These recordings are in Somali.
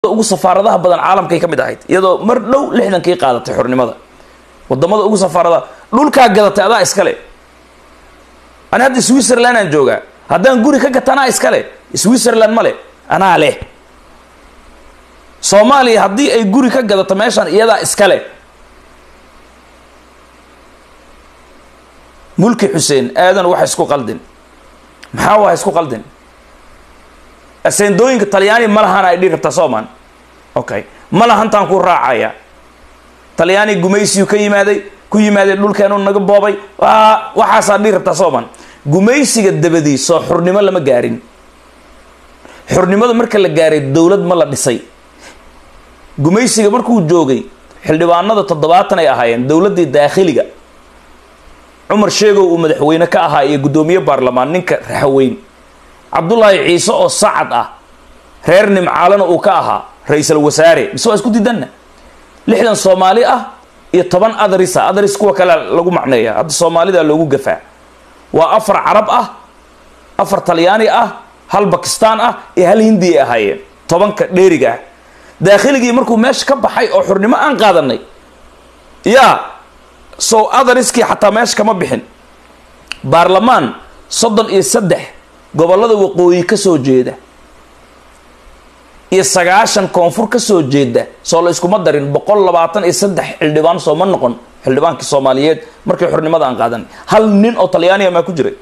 ugu safaaradaha badan caalamkay ka mid ahayd iyadoo mar dhow lixdankii qaadatay xornimada wadamada ugu safaaradaha dhulkaa gadatay adaa iskale ani hadda switzerland aan joogaa haddaan guri ka gata anaa iskale switzerland male anaa leh soomaaliya haddii ay guri ka gadato meeshaan iyadaa iskale mulki xuseen aadan waxa isku qaldin maxaa waa isku qaldin aseendooyinka talyaani ma lahan ay dhihi rabtaa sooman okay ma lahantaan ku raacaya talyaani gumaysiyu ka yimaaday ku yimaaday dhulkeenu naga boobay waxaasaa dhihi rabtaa sooman gumaysiga dabadii soo xurnimo lama gaarin xurnimada marka la gaaray dowlad ma la dhisay gumaysiga markuu joogay xildhibaanada toddobaatan ay ahaayeen dowladdii daakhiliga cumar sheegow uu madaxweyne ka ahaa iyo guddoomiye baarlamaan ninka raxaweyn cabdullaahi ciise oo sacad ah reer nimcaalana uu ka ahaa ra-iisal wasaare mise waa isku diidanna lixdan soomaali ah iyo toban adrisa adris kuwa kale lagu macneeya hadda soomaalida loogu gafaa waa afar carab ah afar talyaani ah hal bakistaan ah iyo hal hindi ay ahaayeen tobanka dheeriga ah daakhiligii markuu meesha ka baxay oo xurnimo aan qaadanay yaa so adariskii xataa meesha kama bixin baarlamaan soddon iyo saddex gobollada waqooyi ka soo jeeda iyo sagaashan koonfur ka soo jeeda soo la iskuma darin boqol labaatan iyo saddex xildhibaan soo ma noqon xildhibaankii soomaaliyeed markii xurnimada aan qaadanay hal nin oo talyaaniya maa ku jiray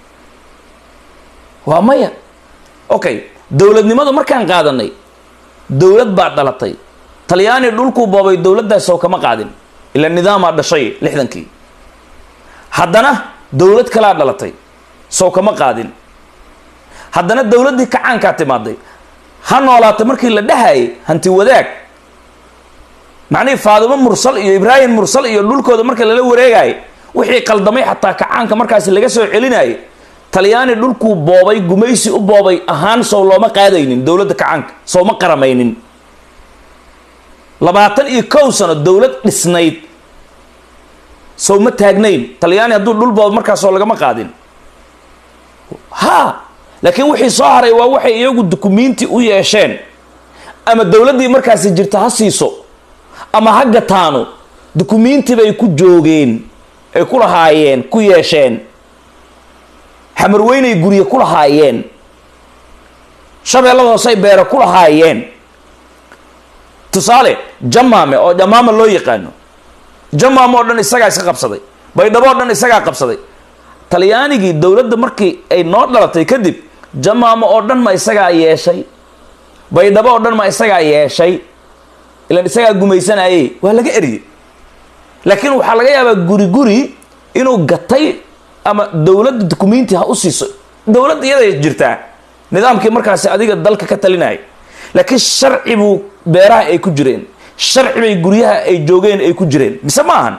waa maya okay dowladnimada markaan qaadanay dowlad baa dhalatay talyaani dhulkuu boobay dowladdaas oo kama qaadin ila nidaamaa dhashay lixdankii haddana dowlad kalaa dhalatay sow kama qaadin haddana dowladdii kacaankaa timaaday ha noolaatay markii la dhahayay hanti wadaag macnihii faadimo mursal iyo ibraahim mursal iyo dhulkooda marka lala wareegayay wixii qaldamay xataa kacaanka markaasi laga soo celinayay talyaani dhulkuu boobay gumaysi u boobay ahaan sow looma qaadaynin dowladda kacaanka sow ma qaramaynin labaatan iyo kow sano dowlad dhisnayd sow ma taagnayn talyaani hadduu dhul boobo markaasoo lagama qaadin ha laakiin wixii soo haray waa waxay iyagu dukumiinti u yeesheen ama dowladdii markaasi jirta ha siiso ama ha gataano dukumiinti bay ku joogeen ay ku lahaayeen ku yeesheen xamarweynay gurye ku lahaayeen shabeellada hoosey beere ku lahaayeen tusaale jamaame oo jamaama loo yaqaano jamaame oo dhan isagaa iska qabsaday baydhabo oo dhan isagaa qabsaday talyaanigii dowladda markii ay noo dhalatay kadib jamaamo oo dhan ma isagaa yeeshay baydhabo oo dhan ma isagaa yeeshay ilan isagaa gumaysanayey waa laga eriyey laakiin waxaa laga yaabaa guri guri inuu gatay ama dowladda dukumiinti ha u siiso dowladda iyaday jirtaa nidaamkii markaasi adiga dalka ka talinaya laakiin sharci buu beeraha ay ku jireen sharci bay guryaha ay joogeen ay ku jireen mise ma ahan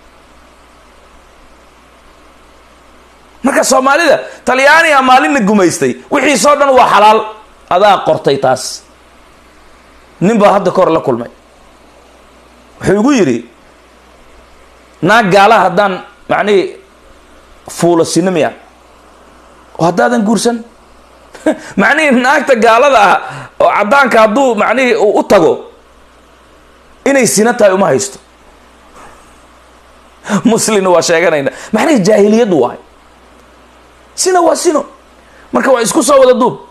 marka soomaalida talyaaniga maalinna gumaystay wixiisoo dhan waa xalaal adaa qortay taas nin baa hadda kahor la kulmay wuxuu igu yidhi naag gaala haddaan macnihii fuulo sino miya oo haddaadan guursan macnihii naagta gaalada ah oo caddaanka hadduu macnihii u tago inay sino tahay uma haysto muslimna waa sheeganayna macnihii jaahiliyaddu waay sina waa sino marka waa isku soo wada duub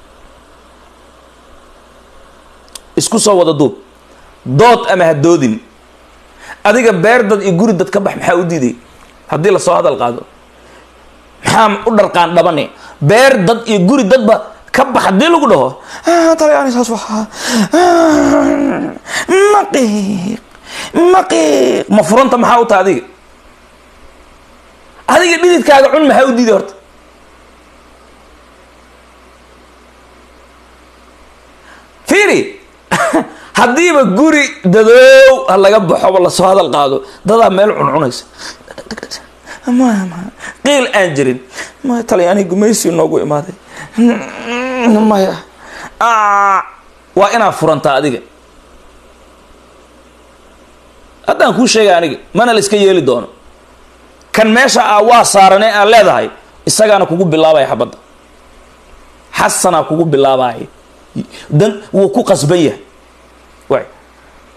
isku soo wada duub dood ama ha doodin adiga beer dad iyo guri dad ka bax maxaa u diiday haddii lasoo hadal qaado maxaa u dharqaan dhabane beer dad iyo guri dadba ka bax haddii lagu dhaho talyaani saas waxaa maqiiq maqiiq ma furanta maxaa u taha adiga adiga dhididkaaga cun maxaa u diiday horta fiiri haddiiba guri dadoow ha laga baxoba lasoo hadal qaado dadaa meel cuncunaysa qiil aan jirin maya talyaani gumaysi noogu imaaday maya waa inaad furantaa adiga haddaan kuu sheegay aniga mana la iska yeeli doono kan meesha ah waa saarane aan leedahay isagaana kugu bilaabaya xabadda xasanaa kugu bilaabaya dan wuu ku qasban yahay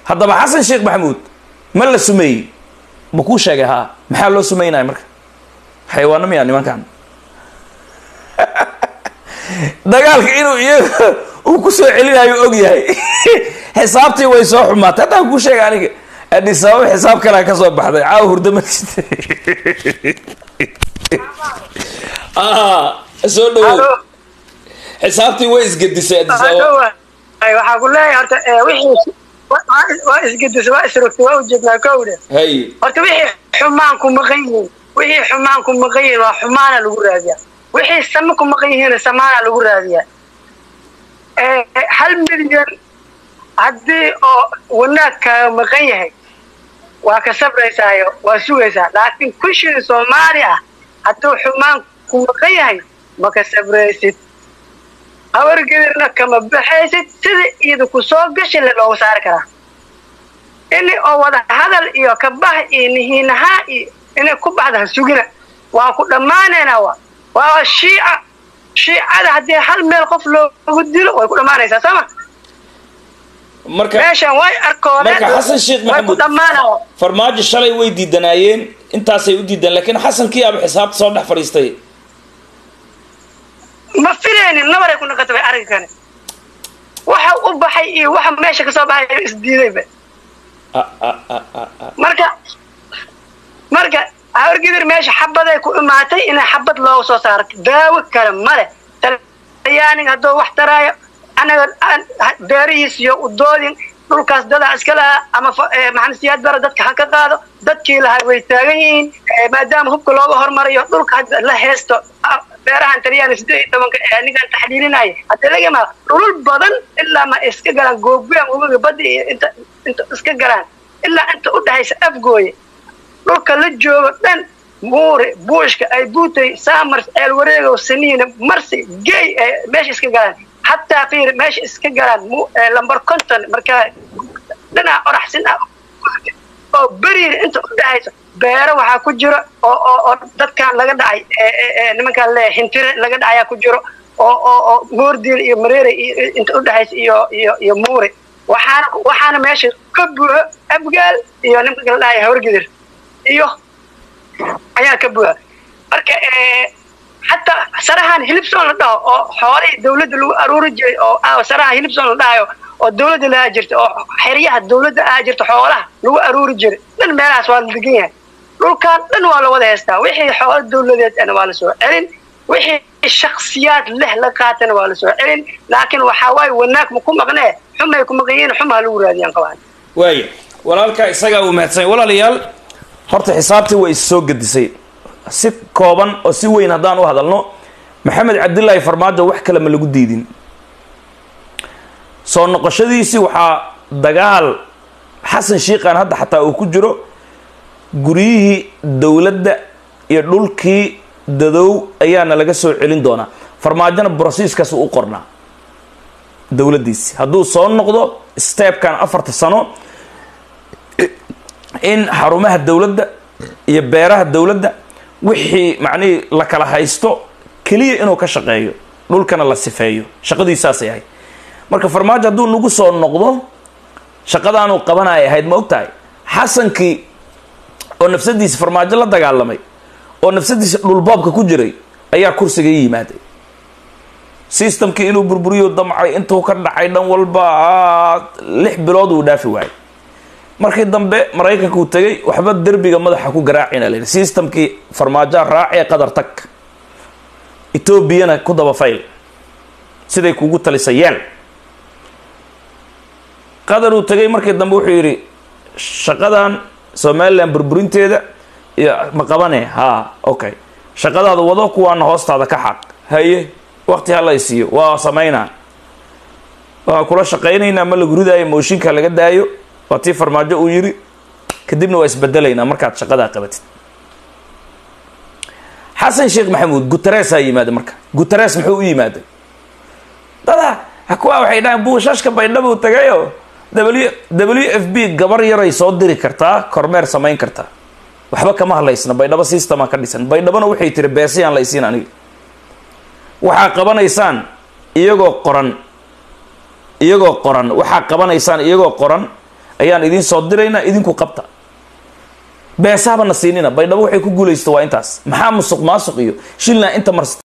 haddaba xasan sheekh maxamuud ma la sumeeyey ma kuu sheegay haa maxaa loo sumeynaya marka xayawaano miyaa nimankan dagaalka inuu iyaga uu ku soo celinayo og yahay xisaabtii way soo xumaatay haddaan kuu sheega aniga adis ababa xisaab kalea ka soo baxday caawa hurdo ma jirta soo dhawow xisaabtii way isgedisay adis ababa waxaa ku leeyahay horta wixii waa isgedisay waa isrogtay waa ujeednaa kowdhe hay horta wixii xumaan ku maqan yihiin wixii xumaan ku maqan yihiin waa xumaana lagu raadiyaa wixii same ku maqan yihiin samaana lagu raadiyaa hal milyan haddii oo wanaagkaaga maqan yahay waa ka sabraysaayo waa sugaysaa laakiin kushii soomaali ah hadduu xumaan ku maqan yahay ma ka sabraysid hawargedirna kama baxaysid sida iyada ku soo gashi le looga saari karaa ini oo wada hadal iyo kabax iyo nihiinahaa iyo inay ku baxda ha sugina waa ku dhammaanaynaa wa waa shiica shiicada haddii hal meel qof loogu dilo way ku dhammaanaysaa sooma marka meeshan way arkoodeen marka xasan sheekh way ku maxamuud dhammaanaa farmaajo shalay way diidanaayeen intaasay u diideen laakiin xasankii aba xisaabta soo dhex fadhiistay ma filaynin nabaray ku naqata bay arrinka kane waxa u baxay iyo waxa meesha kasoo baxay isdiidayba Ah, ah, ah, ah, ah. marka marka hawargidir meesha xabaday ku imaatay inay xabad looga soo saaro daawo kale male talyaaniga hadduu wax taraayo anaga aan- ha- beerihiis iyo udoodin dhulkaas dadaa iska lahaa ama fa- eh, maxamed siyaad bara dadka ha ka qaado dadkii lahaa way taagan yihiin eh, maadaama hubka looga hormarayo dhulka hadda la heesto ah, beerahan talyaani sideed iyo tobanka ee anigan taxliilinaya hadda lagama dhulul badan ilaa ma iska galaan goobgoyan ugaga badda iyo inta inta iska galaan ilaa inta u dhexaysa afgooye dhulka la joogo dhan muure buushka ay buutay saamars eelwareegow saniina marsi gey ee meesha iska galaan hataa fiir meesha iska galaan mu- ee lambar conton markaa dhinaca oraxsin ah oo beriina inta u dhexaysa beero waxaa ku jiro oo oo oo dadkan laga dhacay ee ee ee nimankaan le hintire laga dhacayaa ku jiro oo oo oo moordiil iyo mareere iyo iyo inta u dhexaysa iyo iyo iyo muure waxaana waxaana meesha ka buuxo abgaal iyo nimanka la dhahaya hawargidir iyo ayaa ka buuxa marka eh, xataa sarahan hilibson la dhaho oo xoolihii dawladda lagu aruuri jiray oo ah saraha hilibson la dhahayo oo dawladda lahaa jirta oo xeryaha dawladda ahaa jirta xoolaha lagu aruuri jiray dhan meelahaas waa la degan yahay dhulkan dhan waa la wada haystaa wixii xoolo dawladeed ana waa la soo celin wixii shaksiyaad leh la qaatana waa la soo celin laakiin waxaa waaye wanaag ma ku maqnee xumay ku maqan yihiin xumaa lagu raadiyaan qabaan waaya walaalkaa isagaa uu mahadsan yahay. walaalayaal horta xisaabtii way is soo gedisay si kooban oo si weyn haddaan u hadalno maxamed cabdilaahi farmaajo wax kale ma lagu diidin soo noqoshadiisii waxaa dagaal xasan shiiqan hadda xataa uu ku jiro guryihii dowladda iyo dhulkii dadow ayaana laga soo celin doonaa farmaajona brosiiskaas uu u qornaa dowladdiisi hadduu soo noqdo steebkan afarta sano in xarumaha dowladda iyo beeraha dowladda wixii macnihii la kala haysto keliya inuu ka shaqeeyo dhulkana la sifeeyo shaqadiisaasay ahayd marka farmaajo hadduu nagu soo noqdo shaqadaanuu qabanaya ahayd ma ogtahay xasankii oo nafsadiisa farmaajo la dagaalamay oo nafsadiisa dhulboobka ku jiray ayaa kursiga i yimaaday systemkii inuu burburiyo damcay intuu ka dhacay dhan walba ah, lix bilood uu dhaafi waayay markii dambe maraykanka uu tegay waxba derbiga madaxa ku garaacina la yidhi systemkii farmaajoa raacee qadar tag etoobiyana ku daba fayl siday kugu talisa yeel qadar uu tegay markii dambe wuxuu yidhi shaqadan somalilan burburinteeda iyo ma qabane ha okay shaqadaada wado kuwaana hoostaada ka xaq haye waqti hala isiiyo waa samaynaa waan kula shaqaynaynaa ma lagu ridaayo mooshinka laga daayo waa tii farmaajo uu yiri kadibna waa isbedelaynaa markaad shaqadaa qabatid xasan sheekh maxamuud guteresaa yimaaday marka guteres muxuu u yimaaday dada kuwa waxay dhahaan buushashka baydhabuu tagayo w w f b gabar yaray soo diri kartaa kormeer samayn kartaa waxba kama hadlaysna baydhabo systema ka dhisan baydhabona waxay tiri beesiyaan la isiin aniga waxaa qabanaysaan iyagoo qoran iyagoo qoran waxaa qabanaysaan iyagoo qoran ayaan idiin soo diraynaa idinku qabta beesaaba na siinina baydhabo waxay ku guulaysta waa intaas maxaa musuq maasuq iyo shilna inta mars